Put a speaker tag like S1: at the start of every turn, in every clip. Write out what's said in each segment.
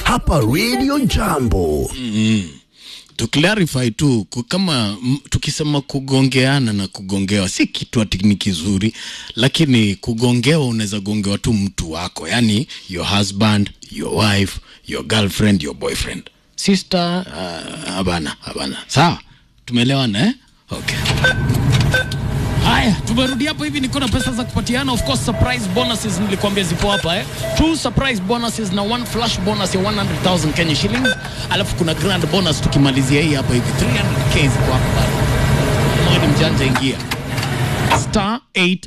S1: hapa Radio Jambo.
S2: to clarify tu ku- kama m, tukisema kugongeana na kugongewa si kitu ati ni kizuri, lakini kugongewa unaweza gongewa tu mtu wako, yani your husband, your wife, your girlfriend, your boyfriend, sister. Uh, habana habana, sawa, tumeelewana eh? Okay. Haya, tumerudi hapo hivi, niko na pesa za kupatiana. Of course surprise bonuses nilikwambia zipo hapa eh. Two surprise bonuses na one flash bonus ya 100,000 Kenya shillings, alafu kuna grand bonus tukimalizia hii hapa hivi 300k ziko hapa bado. Moja ni mjanja, ingia star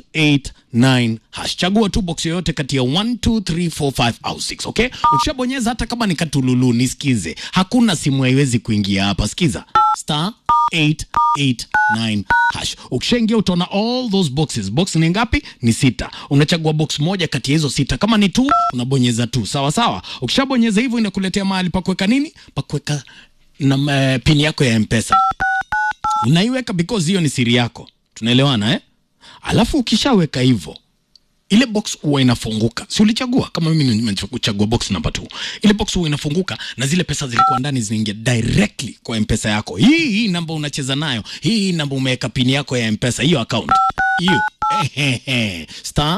S2: 889 hash, chagua tu box yoyote kati ya 1 2 3 4 5 au 6 okay. Ukishabonyeza hata kama ni katululu, nisikize, hakuna simu haiwezi kuingia hapa. Sikiza star 889 hash. Ukishaingia utaona all those boxes. Box ni ngapi? Ni sita. Unachagua box moja kati ya hizo sita. Kama ni tu unabonyeza tu, sawa sawa. Ukishabonyeza hivyo, inakuletea mahali pa kuweka nini, pa kuweka na uh, pini yako ya mpesa unaiweka because hiyo ni siri yako, tunaelewana eh? Alafu ukishaweka hivyo ile box huwa inafunguka, si ulichagua? Kama mimi nimechagua box number 2, ile box huwa inafunguka na zile pesa zilikuwa ndani zinaingia directly kwa mpesa yako. Hii hii namba unacheza nayo, hii hii namba umeweka pini yako ya mpesa, hiyo account hiyo Ehehe. star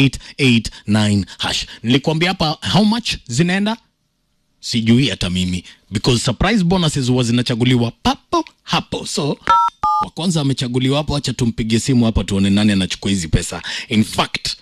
S2: 889 hash. Nilikwambia hapa how much zinaenda sijui hata mimi because surprise bonuses huwa zinachaguliwa papo hapo so wa kwanza amechaguliwa hapo acha tumpigie simu hapa tuone nani anachukua hizi pesa in fact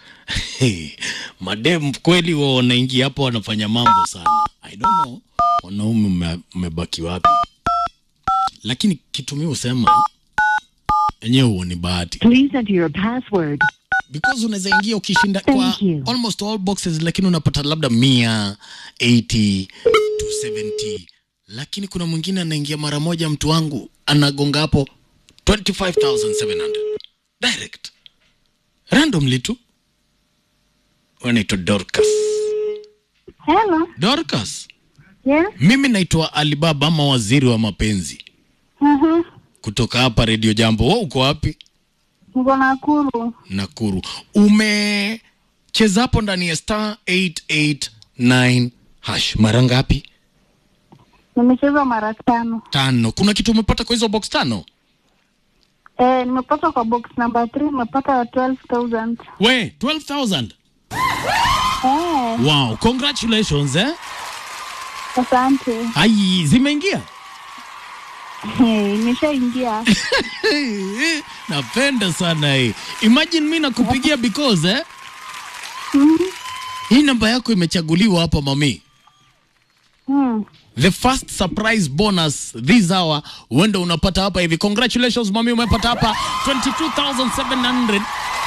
S2: madem kweli wao wanaingia hapo wanafanya mambo sana i don't know wanaume mme- mmebaki wapi lakini kitu mi husema enyewe huo ni bahati
S3: Please enter your password.
S2: because unaweza ingia ukishinda
S3: Thank
S2: kwa
S3: you.
S2: almost all boxes lakini unapata labda mia 80 to 70 lakini kuna mwingine anaingia mara moja mtu wangu anagonga hapo 25700 direct randomly tu wanaitwa dorcas
S4: Hello.
S2: dorcas
S4: Yes.
S2: mimi naitwa alibaba ama waziri wa mapenzi
S4: Mhm.
S2: kutoka hapa redio jambo Wewe uko wapi
S4: Niko Nakuru.
S2: Nakuru. Umecheza hapo ndani ya star 889 hash mara ngapi?
S4: Nimecheza mara tano.
S2: Tano. Kuna kitu umepata kwa hizo box tano?
S4: Eh, nimepata kwa box number 3 nimepata 12,000.
S2: We, 12,000.
S4: Eh,
S2: Wow, congratulations eh.
S4: asante.
S2: Ai, zimeingia?
S4: Eh, Nimeshaingia.
S2: Napenda sana hii. Imagine mimi nakupigia because eh.
S4: Mhm.
S2: Hii namba yako imechaguliwa hapa mami.
S4: Hmm.
S2: The first surprise bonus this hour uende unapata hapa hivi. Congratulations mami, umepata hapa 22,700.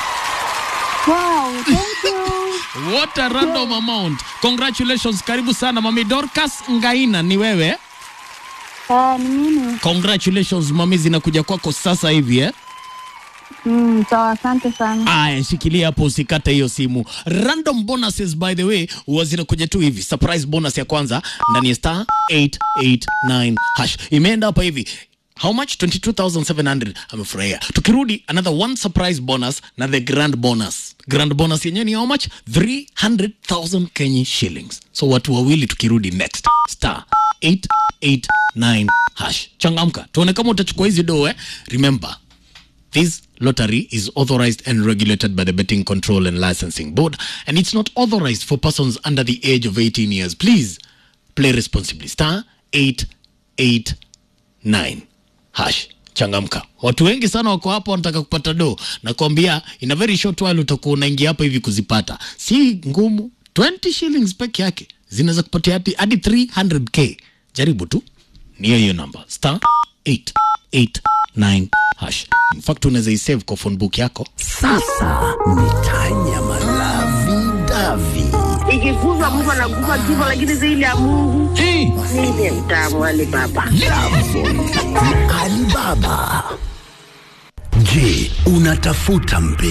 S4: Wow, thank you.
S2: What a random amount. Congratulations. Karibu sana mami Dorcas Ngaina ni wewe.
S4: Eh, ni mimi.
S2: Congratulations mami zinakuja kwako sasa hivi eh.
S4: Mm, sawa, asante sana.
S2: Aya, shikilia hapo usikate hiyo simu. Random bonuses by the way huwa zinakuja tu hivi. Surprise bonus ya kwanza ndani ya star 889 hash. Imeenda hapa hivi. How much? 22,700. Amefurahia. Tukirudi another one surprise bonus na the grand bonus. Grand bonus yenyewe ni how much? 300,000 Kenya shillings. So watu wawili tukirudi next. Star 889 hash. Changamka. Tuone kama utachukua hizi do eh. Remember This lottery is authorized and regulated by the Betting Control and Licensing Board, and it's not authorized for persons under the age of 18 years. Please play responsibly. Star 889 hash. Changamka. Watu wengi sana wako hapo wanataka kupata do. Nakwambia in a very short while utakuwa unaingia hapa hivi kuzipata. Si ngumu. 20 shillings peke yake zinaweza kupatia hadi hadi 300k. Jaribu tu ni hiyo hiyo namba star 889 hash. In fact unaweza isave kwa phone book yako.
S1: Sasa ni Tanya Malavi Davi.
S5: ikiguzwa mtu anaguza kifo, lakini zaidi ya Mungu
S2: Hey,
S5: ndiye mtamu wale baba.
S1: Alibaba. Je, unatafuta mpe